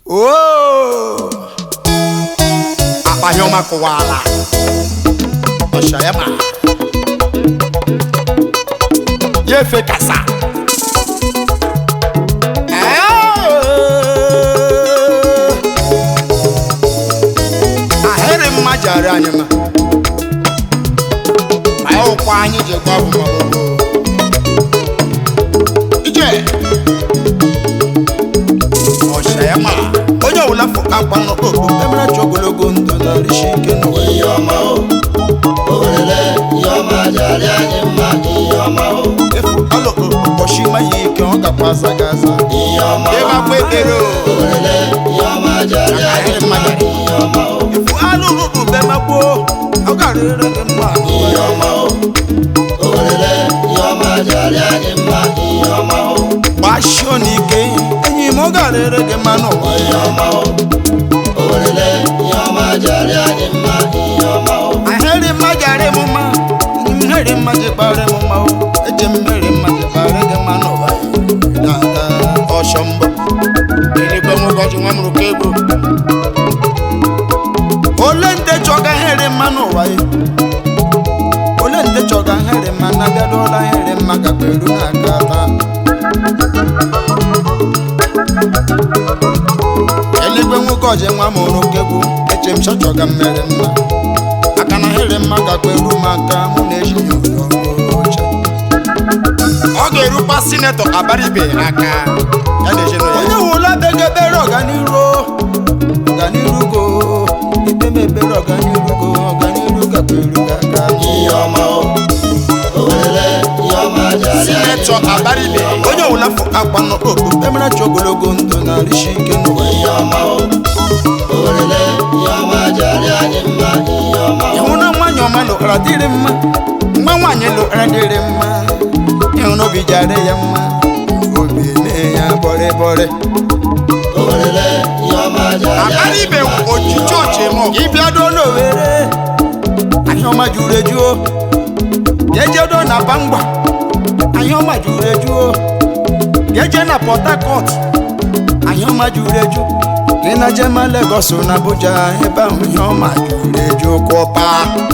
oo akpa ihe ọma kụwala ọsha ya ma ya efe kasa ahịrị mma jara anyị ma ma ya ụkwa anyị ji gwa bụ ma gbogbo ije ọsha ya ma onye ọbụla fụ akwa n'okpokpo emere chi ogologo ndụ na rishi ike n'ụwa ihe ọma o owerele ihe ọma jara anyị mma ihe ọma o efu ọlụ ụbọchị ma ya ike ọ gakwa aza gị aza ihe ọma o ịgbakwa ekpere o owerele ihe ọma jara anyị mma ihe ọma o efu anụ ụlụdụ bemagbo ọ gara ere gị mma ihe ọma o owerele ihe ọma jara anyị mma ihe ọma o gbashio n'ike enyi m ọ gara ere gị mma n'ụwa ihe ọma o owerele ihe ọma jara anyị mma ihe ọma o ahịrị mma jara m mma mmeri mma ji kpara m mma o eji mmeri mma ji kpara gị mma n'ụwa dada ọsọ mbọ eluigwe nwụgọji nwa mụrụ ka egwu ole ndị chọga ahịrị mma n'ụwa ya ole ndị chọga ahịrị mma na bịadụọla ahịrị mma gakwa eru na-aka taa eluigwe nwoke ọji nwa mụrụ kegwu eche m chọchọga mmeri mma aka na ahịrị mma gakwa eru m aka mụ na eji ya ụlọ oche ọ ga-erukwa sinetọ abaribe aka ya na ezinụlọ onye wụla bega ebere ọganiru ọganiru go ikpe m ebere ọganiru go ọganiru gakwa eru gị aka ihe ọma o owerele ihe ọma jara anyị sinetọ abaribe onye ọbụla fụ akwa n'okpokpo emere chi ogologo ndụ na rishi ike n'ụwa ihe ọma o owerele ihe ọma jara anyị mma ihe ọma o ịhụ na nwaanyị ọma lụkara dịrị mma mgbe nwaanyị lụkara dịrị mma ịhụ na obi jara ya mma obi na ya bọrịbọrị owerele ihe ọma jara anyị abaribe oji chọọchị m ịbịado n'owere ahịa ọma juru ejuo jejedo na bangwa ahịa ọma juru ejuo jeje na port harcourt ahịa ọma juru eju gị na jema legos na abuja ebe ahụ ihe ọma juru eju kwọpa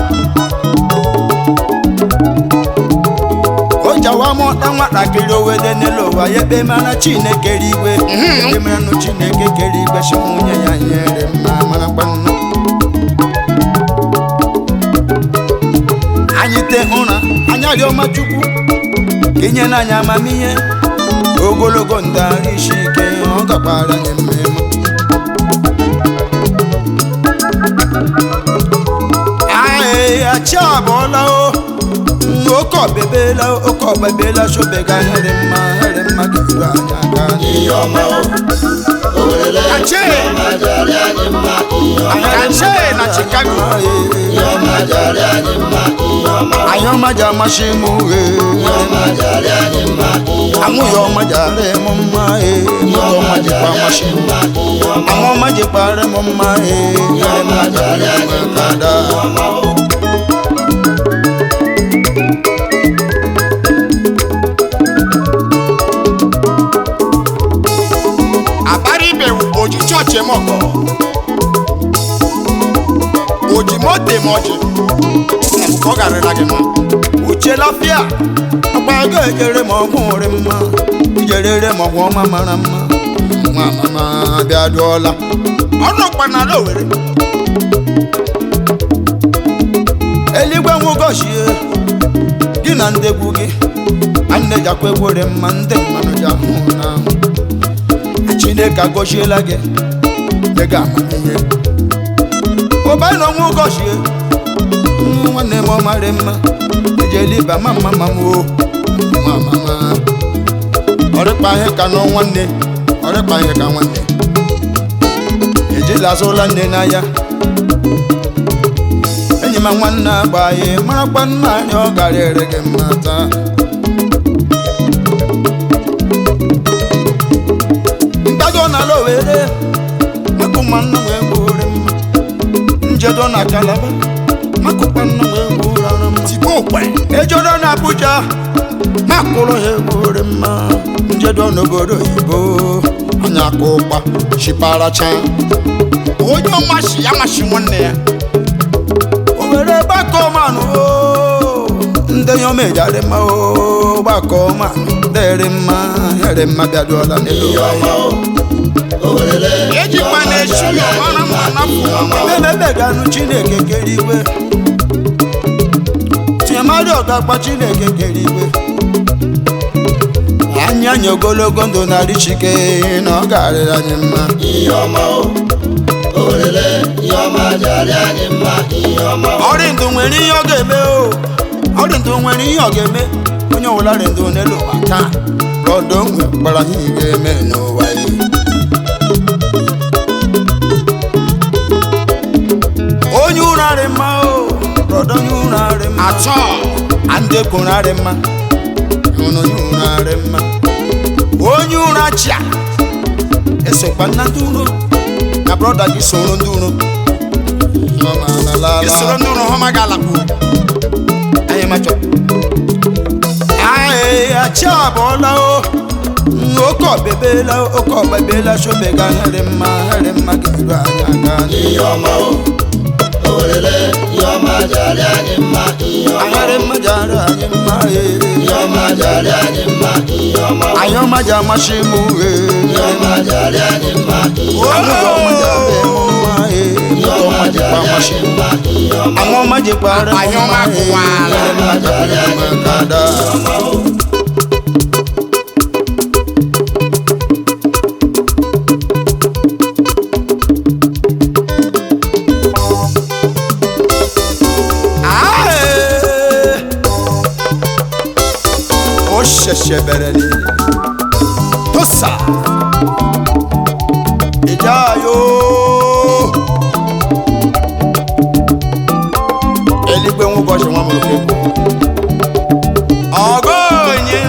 o jawa mụta nwatakịrị owede n'elu ụwa ya ekpe mara chineke rigwe ekpe maranụ chineke kere igwe si nwunye ya nyere mma mara gbanụ anyị te ụra anyị arịọma chukwu ka inye na anyị amamihe ogologo ndụ arụ isi ike ọ gakwara anyị mmemme Aye, achị abụọla o oke ọbebela oke ọbebela sobega here mma here mma ga-eru anyị aka ihe ọma o owerele Achị! ihe ọma jara anyị mma ihe ọma Achị na Chicago ihe ọma jara anyị mma ihe ọma o anyị ọma ji amasị m uhe ihe ọma jara anyị mma ihe ọma anwụ ya ọma ji ara m mma ee moto ọma jikwa amasị m mma ihe ọma anwụ ọma jikwara m mma ee here mma jara ga-eru anyị m mma aka daa ihe ọma o abaribe oji chọọchị m ọkọ oji moto m ọjị ọ garịra gị mma uche lafịa agba ego ejere m ọgwụ nri mma ijerere m ọgwụ ọma mara mma nwa mama bịa dụọla ọrụ kpanala owere eluigwe nwụgọchie gị na ndegwu gị anne jakwa egwere mma ndị mmanụ ji ahụ n'ahụ chineke agọchiela gị nye gị amamihe ụbanyị na ọnwa ụgọchie nwa nwanne m ọ marị mma ejela iba ma mma ma m o nwa mama ọrịkpa ihe ka nọ nwanne ọrịkpa ihe ka nwanne ejela azụla nne n'anya enyi ma nwanne agba ya marakwa nna anyị ọ gara ere gị mma taa mgbago n'ala owere makụ nwanne wee gbore mma njedo na kalaba makụkwa nna wee gbore ara mma tigbo okwe ejodo na abuja makụrụ ha egbore mma njedo n'obodo oyibo anya aka ụkpa chiparacha onye ọmashi ya mashi nwanne ya owere gbakọmanụ ndị yomejadị mma o gbakọmanụ dịrị mma yere mma bịaduola n'elu ihe ọma o owerele ejikwa na-echu ya ọmara mma napụ nwa emebeganụ chineke kere igwe tinyemadị ọgakpa chineke kere igwe anya anya ogologo ndụ narị chike na ọ ga-arịrị anyị mma ihe ọma o owerele ihe ọma jari anyị mma ihe ọma o ọrị ndụ nwere ihe ọ ga-eme o ọrị ndụ nwere ihe ọ ga-eme onye ọbụla rị ndụ n'elu ụwa taa rọdọ nwe gbara ihe ị ga-eme n'ụwa ya onye ụra rị mma o rọdọ onye ụra rị mma atọ ndị kwuru arị mma hụrụ onye ụra arị mma onye ụra chia esokwa na ndị uro na brọda gị soro ndị uro Nọ ma na la la. isoro ndị ụrụ họma ga-alakwu anyị machọ anyị achị abụọla o oke ọbebela oke ọbebela shobega harị mma harị mma ga-eru anyị aka ihe ọma o owerele ihe ọma jari anyị mma ihe ọma anyarị o mma ji arụ anyị mma ee. ihe ọma jari anyị mma ihe ọma o anyị ọma ji amasị m ihe uhie ọma jari anyị mma ihe ọma Anyị o ọma ji arụ m mma ee. ihe ọma jari amasị anyị mma ihe ọma àwọn ọmọ jẹ parẹ Anyị ọma kụwaala. kada ọma o ó ṣẹ̀ṣẹ̀ bẹ̀rẹ̀ ni tó sà ìjà yóò eligbe ń bọ̀ ṣe wọn mọ̀ lókè kú ọgọ onye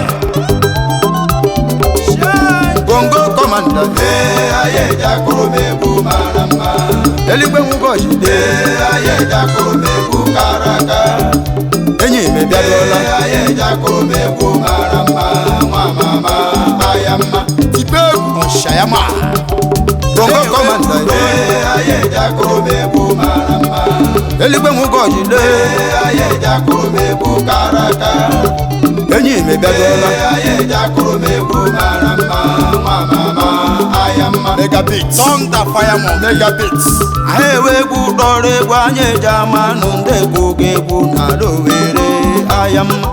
gbòǹgò kọ́màndà. ee ayé ìjà kúrò mẹ́kú mara mma. eligbe ń bọ̀ ṣe. ee ayé ìjà kúrò mẹ́kú káraka. enyi mi bịa dọla. ee ayé ìjà kúrò mẹ́kú mara mma. nwa mama aya mma. ibe egwu ọshayama gbòǹgò kọ́màndà. ee ayé ìjà kúrò mẹ́kú mara mma. eligbe ń bọ̀ ṣe. ee ayé ìjà kúrò mẹ́kú káraka. enyi mi bịa dọla. ee ayé ìjà kúrò mẹ́kú mara mma. nwa mama aya mma. megabit. thunder fireman megabit anyị ewe egwu kpọrọ egwu anyị eji amanụ ndị egwu ga-egwu n'ala owere aya mma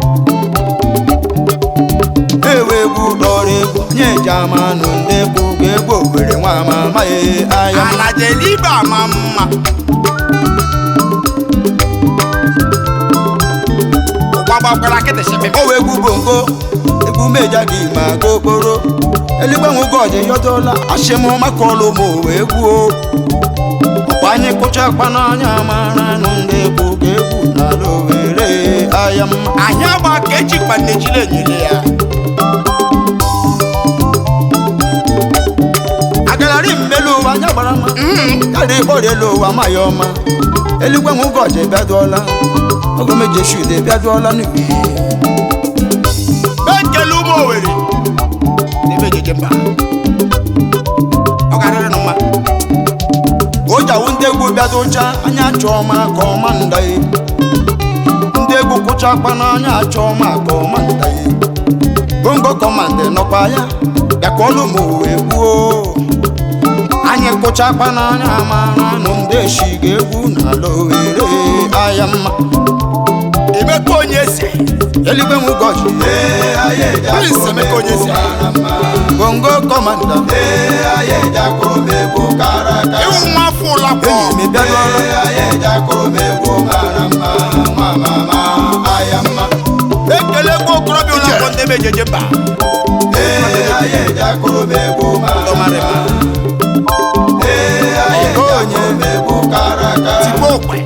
ewe egwu kpọrọ egwu anyị eji amanụ ndị egwu ga-egwu owere nwa mama ya aya mma ala jelibe ama mma ụgbagbakwara kịtịshịpị o wee egwu bongo egwu meja gị ma ga okporo eluigwe nwụgo ọjị yọdola ashịm maka ọlụ ma o wee gwuo ọkwa anyị kụcha akpa n'anya mara nụ ndị egwu ga-egwu n'ala owere aya mma anyị agba ka ejikwa nnejile enyere ya agararị mmelu ụwa anya gbara mma karị ịkpọrọ elu ụwa ma ya ọma eluigwe nwụgo ọjị bịaduola ogomejeshude bịaduola n'igwe ekele ụmụ owere n'ebe ejeje mba ọ ga-arịrị nụ mma ojawu ndị egwu bịadụcha anya chọọ ma ka ọma ndaye ndị egwu kụcha akpa n'anya achọọ ma ka ọma ndaye bongo kọmandị nọkwa ya bịakọlụ ma owe gwuo anyị kụcha akpa n'anya mara nụ ndị eshi ga-egwu n'ala owere aya mma emeka onye eze eluigwe m gọji prince emeka onye eze bongo kọmanda ịwụ nwa afọ ụlakpọ enyi m bịaduola ekelekwa okorobịa ụlakpọ ndị ebe ejeje mba ndọmarịma onye tigbo okwe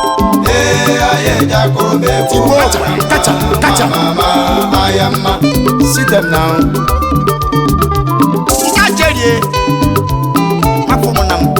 tigbo kacha kacha sit them now nke jerie maka ụmụnna m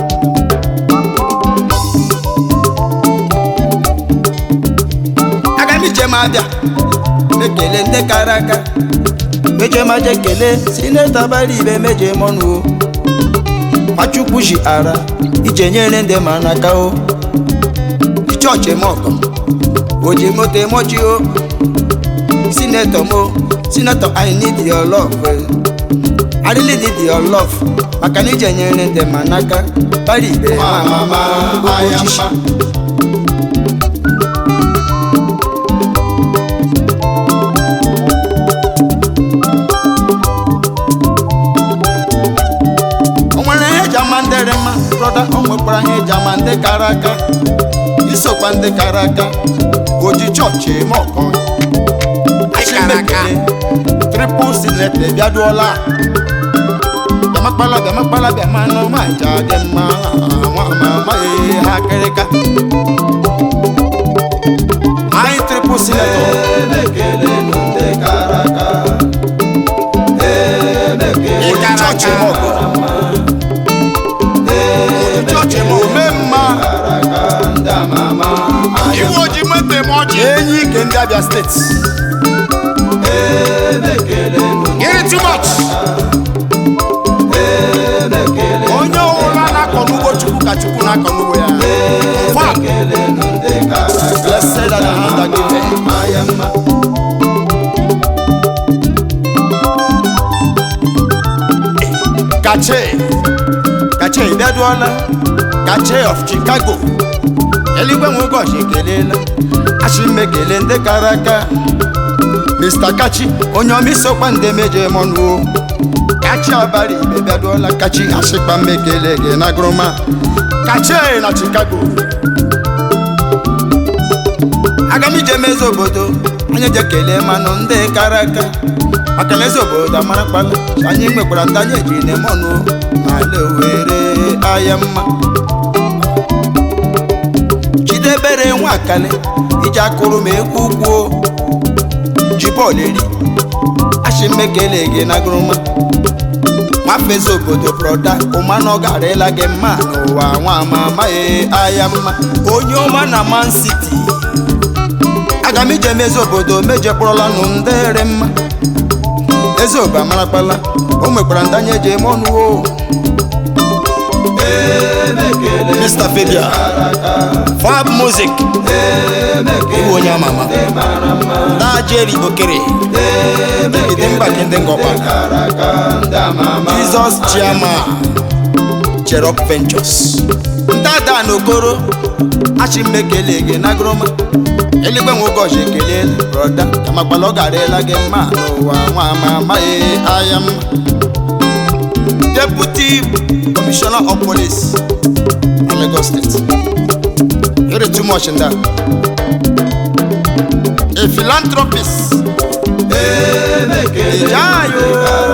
aga m ije m abịa ekele ndị kara aka meje maje kele sineta bara ibe meje mọnụ o nwachukwu ji ara ije nyere ndị ma n'aka o chọọchị m ọgọ oji moto emoji o sinetọ mo sinetọ i need your love eh. i really need your love maka na ije nyere ndị ma n'aka bara ibe ma mama ochichi o nwere ihe eji ama ndị dị mma brọda o nwekwara ihe eji ama ndị kara aka isokwa ndị kara aka oji chọọchị ma ọkọ kara aka. tripụl sinet bịaduola bịamakpala bịamakpala bịamanụ ma ja dị mma nwa mama ee ha kịrịka anyị tripụl sinet emekelenu ndị kara aka oji chọọchị ma ọkọ chọọchị m ome mma ndị amama iwe ojii moto eme ọchị enyi ike ndị abịa steeti emekelenu Gịnị too much onye ọbụla na-akọ n'ugbo chukwu ka chukwu na-akọ n'ugbo ya Fuck. emekelenu ndị kara aka blessed are the hand that giveth. maya mma kache kache ịbịaduola kache of chicago eluigwe nwe ụbọchị ekelela achị m ekele ndị kara aka mr kachi onye ọma isokwa ndị meje mọnụ kachi abara ibe bịaduola kachi achịkpa m ekele gị na groma kache na chicago aga m ije mezi obodo anyị je kelee manụ ndị kara aka maka na eze obodo amarakpala anyị nwekwara ndị anyị eji na ọnụ n'ala owere ahịa mma chidebere nwa akali iji akụrụ m egwu ugwu ji bọọlụ eri achị mmekele gị na gụrụma nwafe eze obodo broda ụmanụ garịla gị mma n'ụwa nwa ama amaghị ahịa mma onye ọma na man city aga m ije mezi obodo mejekpọrọla nụ ndị ere mma eze obe amarakpala o nwekwara ndị anya eji eme ọnụ o Mr. Fabian Fab Music Iwu onye ama ama Na Jerry Okere Ide mba gị ndị ngọkwa ndị amama Jesus Chiama Cherop Ventures ndị ada na okoro achị m ekele gị na groma eluigwe nwe ụbọchị ekele broda kamakwala ọ garela gị mma n'ụwa nwa ama amaghị ahịa mma deputy commissioner of police na lagos state you're too much in that a philanthropist ejayo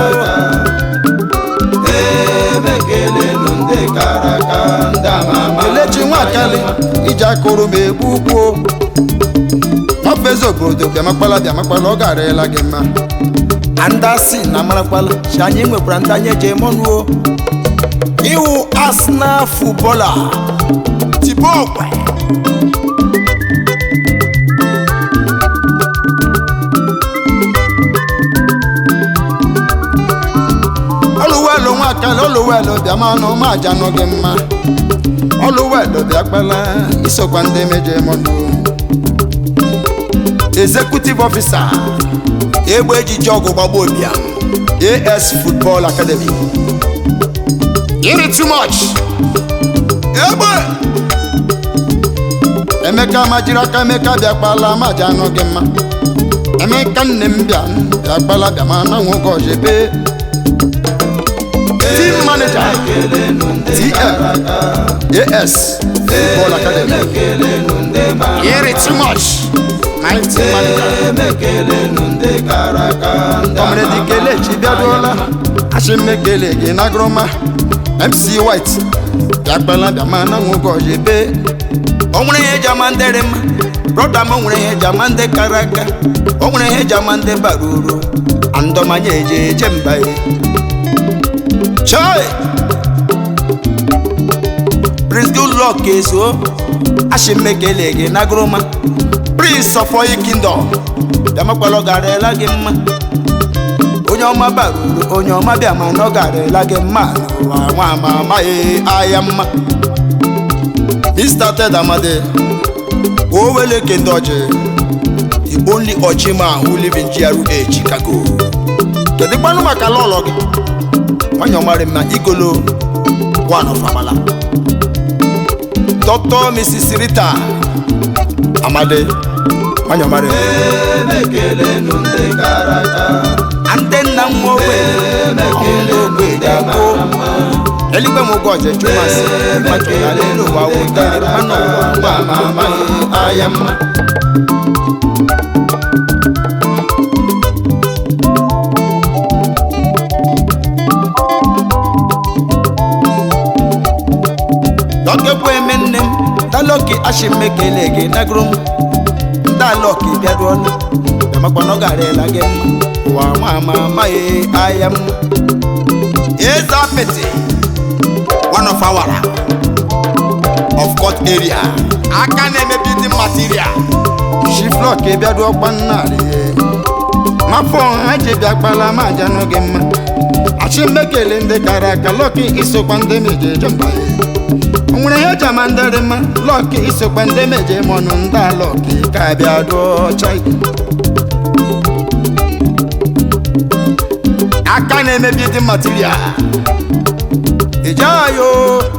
emekelenu ndị kara aka ndị amama kelechi nwakali iji akụrụ m egbu ukwu ọfeze obodo bịamakpala bịamakpala ọ garela gị mma andasi na amarakpala si anyị nwekwara ndị anyị eji eme ọnụ o iwu arsenal futbọla tibo okwe ọlụwelu nwakali ọlụwelu bịamanụ ma ajanụ gị mma ọlụwelu bịakpala isokwa ndị meje mọnụ executive officer egbe ejiji ọgụ gbagbo bịa as football academy iri too much egbe emeka majiri aka emeka bịakpala ma ajanụ gị mma emeka nne m bịa bịakpala bịama na nwoke ọjebe team manager tm as football academy emekelenu ndị ma iri too much my team manager emekelenu ndị kara aka ndị kọmredi kelechi bịaruola achị mmekele gị na groma mc white bịakpala bịama na nwoke ọjebe o nwere ihe eji ama ndị dị mma brọda m o nwere ihe eji ama ndị kara aka o nwere ihe eji ama ndị bara uru andọmanya eje eje mba ya chai prince goodluck eso achị mmekele gị na groma prince of oyi kingdom bịamakwala ọ garela gị mma onye ọma bara uru onye ọma bịa ma na ọ garịla gị mma n'ụwa nwa ama amaghị ahịa mma Mr. Ted Amade Owele Kendoji the only Ochiman who live in GRA Chicago kedu kwanụ maka lọlọ gị nwanyị ọmarị m na igolo one of Amala Dr. Mrs. Rita Amade nwanyị ọmarị m emekelenu ndị gara aga ndị nna m nwoke ọmụmụ ogbe ga-abụ eluigwe m ụgwọ ọje chụmasị machụla n'elu ụwa wutere mmanụ ụwa mgba ama amaghị ahịa mma dọkịkwa eme nne m daloki ashimekele gị nagoro m daloki bịaruola bịamakwa na ọ garela gị mma ụwa nwa ama amaghị ahịa mma eze apịtị one of our of court area aka na-eme building material shiflok bịaruokwa nnarị mafọ ha ji bịa kpala ma aja n'oge mma achimekele ndị kara aka lọki isokwa ndị meje eje mba o nwere ihe eji ama ndị dị mma lọki isokwa ndị meje mọnụ ndị alọki ka bịa dụọ chai aka na-emebi dị material ijeayo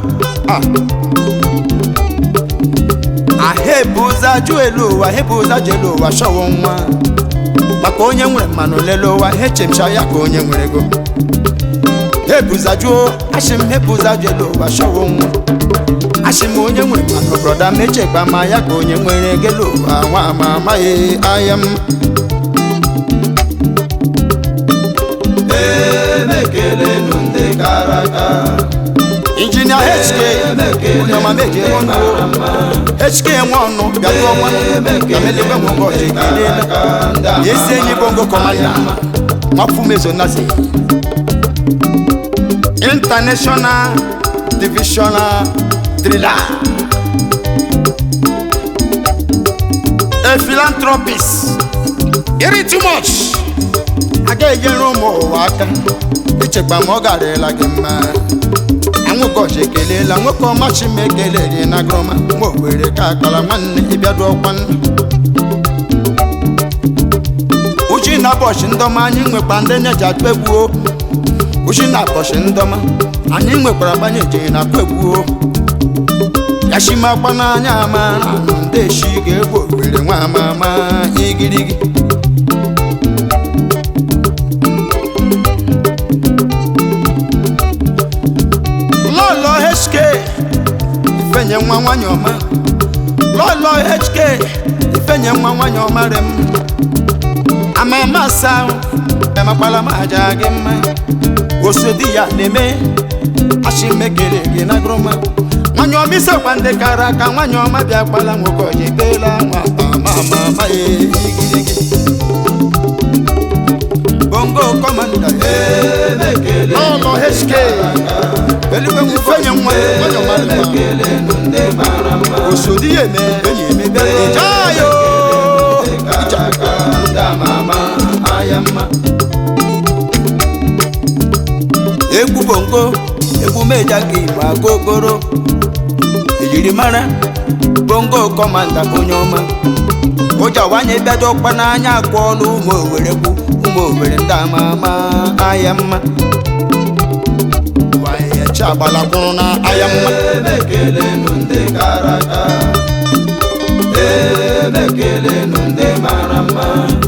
ahebụza jụ elu ụwa hebụza jụ elu ụwa shọwọ nwa maka onye nwere mmanụ lele ụwa hechemcha ya ka onye nwere ego hebụza jụọ ashim hebụza jụ elu ụwa shọwọ nwa ashim onye nwere mmanụ brọda mechekpa ma ya ka onye nwere ego elu ụwa nwa ama amaghị ahịa m emekelenu ndị gara aga injinia hk onye ọma meje ọnụ hk nwe ọnụ bịarụ ọnwa gameligwe nwoke ọjị kelela esi enyi bongo kọmanda nwafumezonazi international divisional driller a philanthropist iri too much aga enyere ụmụ ụwa aka ichekwa ma ọ garịla gị mma anwụkọchi ekelela nwoke ọma chimekele dị na grọma nwa owere ka akpara nwanne ịbịado ọkwa nna uchi na bọchị ndọma anyị nwekwa ndị neji atụ egwuo uchi na bọchị ndọma anyị nwekwara gbanye eje na atụ egwuo yashimakwa n'anya ama anụ ndị eshi ga-egbu owere nwa ama ama igirigi lọlọ hk ifenye nwa nwanyị ọma lọlọ hk ifenye nwa nwanyị ọma rem amama asa emakwala m aja gị mma osodi ya na-eme achimekele gị na groma nwanyị ọma isekwa ndị kara aka nwanyị ọma bịa kpala nwoke ọji teela nwa amama ya igirigi bongo kọmanda emekele lọlọ hk eluigwe ifenye nwa nwanyị ọma dị mma emekelenu ndị mara mma osodi ya eme enyi eme jayo gara aga ndị ama ama ahịa mma egwu bongo egwu meja ka igbo agogoro ejiri mara bongo kọmanda onye ọma ụja wanye bịado ọkpa n'anya akpọọla ụmụ owere kwu ụmụ owere ndị ama ama ahịa mma wayechi agbalakwụrụ na ahịa mma emekelenu ndị gara aga emekelenu ndị mara mma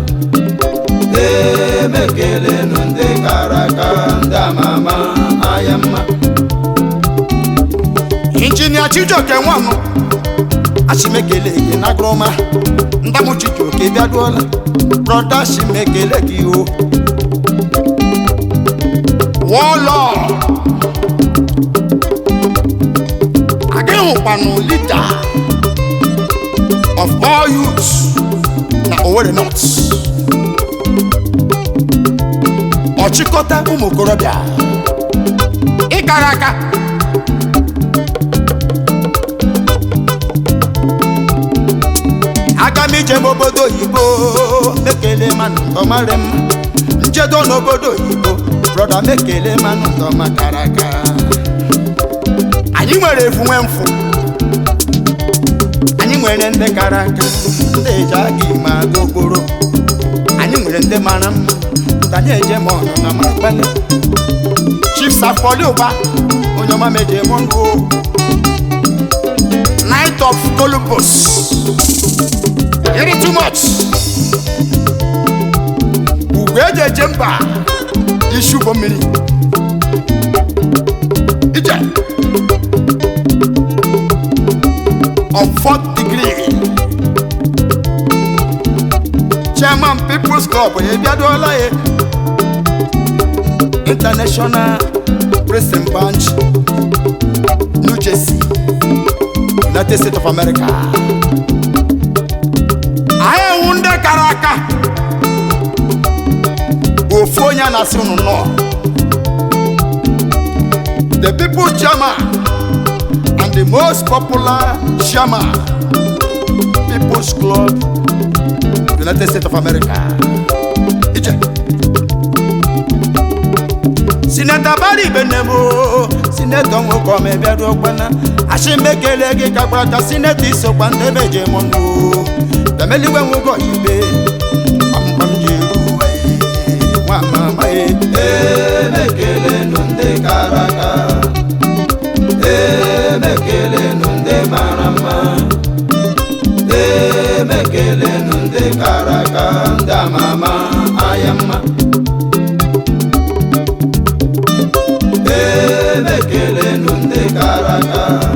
emekelenu ndị gara aga ndị ama ama ahịa mma injinia chijioke nwanụ achimekele gị na groma ndamụ chijioke bịaduola brọda achimekele gị o wọlọ agaghị hụkwanụ lida of all youths na Owerri North ọchịkọta ụmụ okorobịa ịkara aka aga m ije m obodo oyibo mekele ma ọmarị m nchedo n'obodo oyibo brọda mekele manụ ndọma kara aka anyị nwere efu nwe mfụ anyị nwere ndị kara aka ndị eji aga ime aga okporo anyị nwere ndị mara mma ndị anyị eje ma ọnụ na makpele chief safoli ụba onye ọma meje mụ ndụ night of columbus iri too much ugwu eji eje mba isi ụgbọ mmiri ije of fourth degree chairman people's club ebiadola ya international prison branch new jersey united states of america anyị ewu ndị kara aka ofu onye a na-asị unu nọ the people's chairman and the most popular chairman people's club united states of america ije sineta bari ibenebo sineta nwokom ebiado okpana ashimekele gị ka gbata sineta isokwa ndị beje m ndụ bemeligwe nwogo ibe kpamkpam ji eru uwe nwa mama e emekelenu ndị kara aka emekelenu ndị mara mma emekelenu ndị kara aka ndị amama anya mma emekelenu ndị kara aka